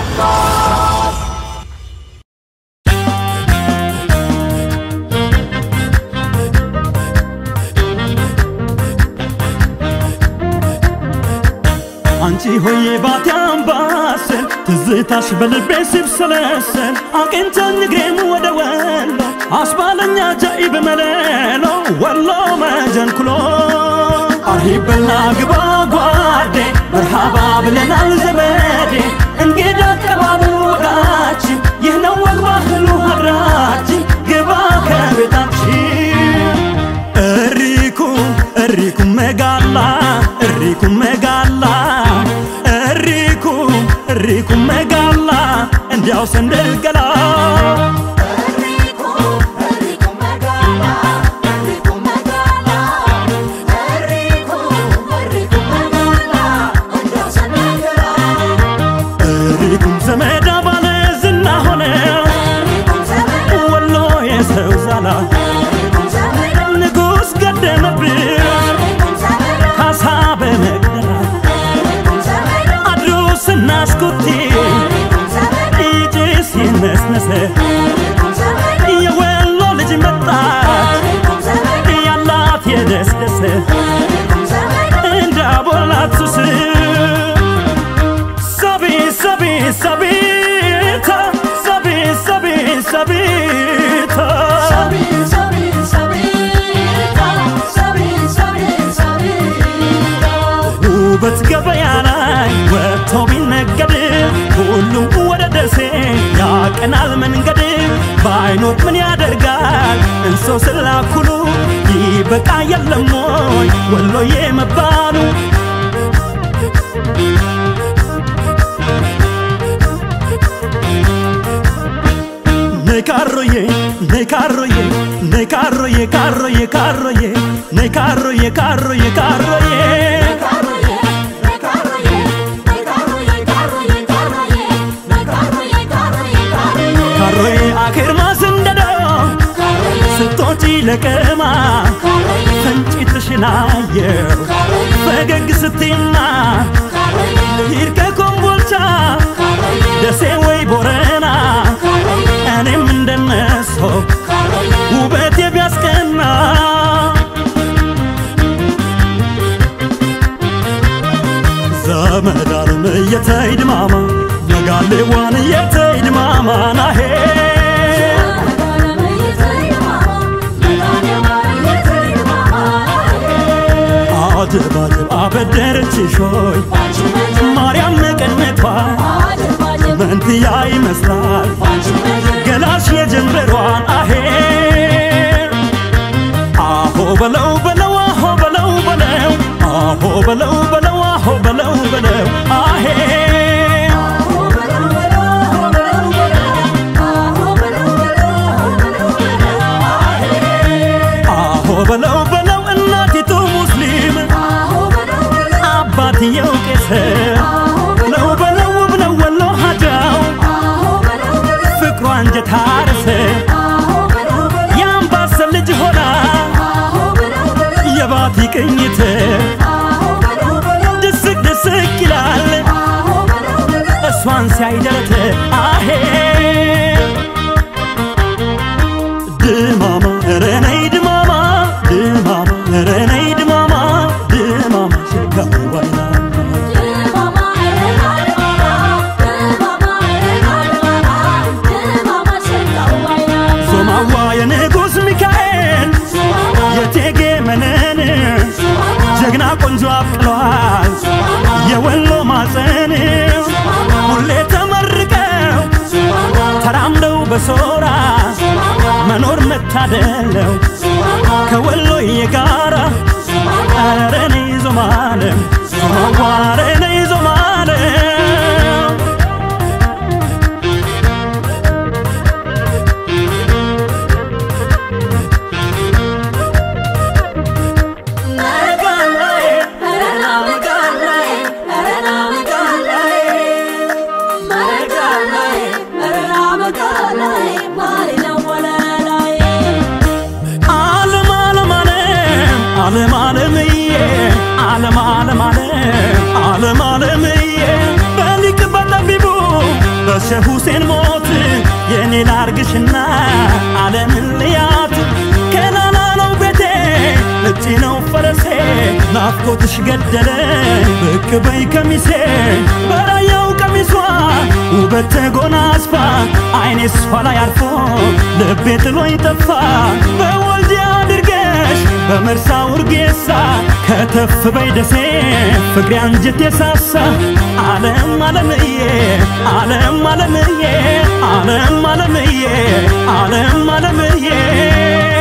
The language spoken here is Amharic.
አድማስ አንቺ ሆዬ ባቲ አምባሰል ትዝታሽ በልቤ ሲብሰለሰል አቅንተኝ እግሬም ወደ ወሎ አስባለኛ ጃኢብ መለሎ ወሎ መጀንኩሎ አርሂበና ግባ ጓዴ መርሃባ ብለናል ዘመዴ እንግዳ አቀባበል ወጋችን ይህ ነው ወግ ባህሉ ሀገራችን ግባ ከቤታችን እሪኩ እሪኩ መጋላ እሪኩ መጋላ እሪኩ እሪኩ መጋላ እንዲያው ሰንደል ገላ እሪኩም ዘመዳ ባለ ዝና ሆነ ወሎ የሰው ዛላ ንጉሥ ገደመብን ካሳ በመቅደላ አድሮ ስናስኩቲ ይጭስ ይነስነሰ የወሎ ልጅ መጣች ያላት የደስደሰ እንዳቦላት ሱስ ሰቢ ሰቢ ሰቢታ ሰቢ ሰቢ ሰቢታ ውበት ገበያ ላይ ወጥቶ ቢነገድ ሁሉም ወደ ደሴ ያቀናል መንገድ ባይኖር ምን ያደርጋል እንሰው ስላኩሉ ይበቃ የለም ወይ ወሎዬ መባሉ ነይ ካሮዬ ነይ ካሮዬ ነይ ካሮዬ ካሮዬ ካሮዬ ነይ ካሮዬ ካሮዬ ካሮዬ ካሮዬ አኬርማ ስንደዶ ስቶጪ ለቀማ ፈንጭትሽን አየው ፈገግ ስትይማ ሂድ ከኮምቦልቻ ደሴ ወይ ቦረና እኔም እንደነሶ ውበቴ ቢያስቀና ዘመድ አለም እየተይድማማ ነጋሌዋን እየተይድማማ ናሄ አጀብ አጀብ አበደረችሽ ሆይ ማርያም መቀነቷ መንትያ ይመስላል ገላሽ የጀንበሯን አሄ አሆ በለው በለው አሆ በለው በለው አሆ በለው በለው አሆ በለው በለው አሄ አሆ በለው በለው እናቲቱ ሙስሊም አባትየው ቄስ ነው በለው ብለው ወሎ ሀጃው ፍቅሯ አንጀት አርስ የአምባሰል ልጅ ሆና የባቲ ቅኝት ድስቅ ድስቅ ይላል እሷን ሲያይደረት አሄ ድማማ ኧረ ነይ ድማማ ድማማ ኧረ ነይ ድማማ ድማማ ሸጋው ባይና ሶማዋ የንጉሥ ሚካኤል የቴጌ መነን ጀግና ቆንጆ አብቅለዋል የወሎ ማፀን ሁሌ ተመርቀው ተራምደው በሶራ መኖር መታደለው ከወሎዬ ጋራ ኧረ ነይ ዞማለም ዞማዋ ኧረ ነይ ዞማለም ዓለም ዓለም ዓለም ዓለም ዓለምዬ ዓለም ዓለም ዓለም ሁሴን ሞት የኔ ላርግሽና ዓለምን ልያት ከናና ነው ቤቴ እጅ ነው ፈረሴ ናፍቆትሽ ገደለኝ ብቅ በይ ከሚሴ በራያው ቀሚሷ ውበት ተጎናጽፋ አይኔ እሷ ላይ አርፎ ልቤ ጥሎኝ ጠፋ በወልዲያ አድርገሽ በመርሳ ውርጌሳ ከተፍ በይ ደሴ ፍቅሬ አንጀቴ ሳሳ ዓለም ዓለምዬ ዓለም ዓለምዬ ዓለም ዓለምዬ ዓለም ዓለምዬ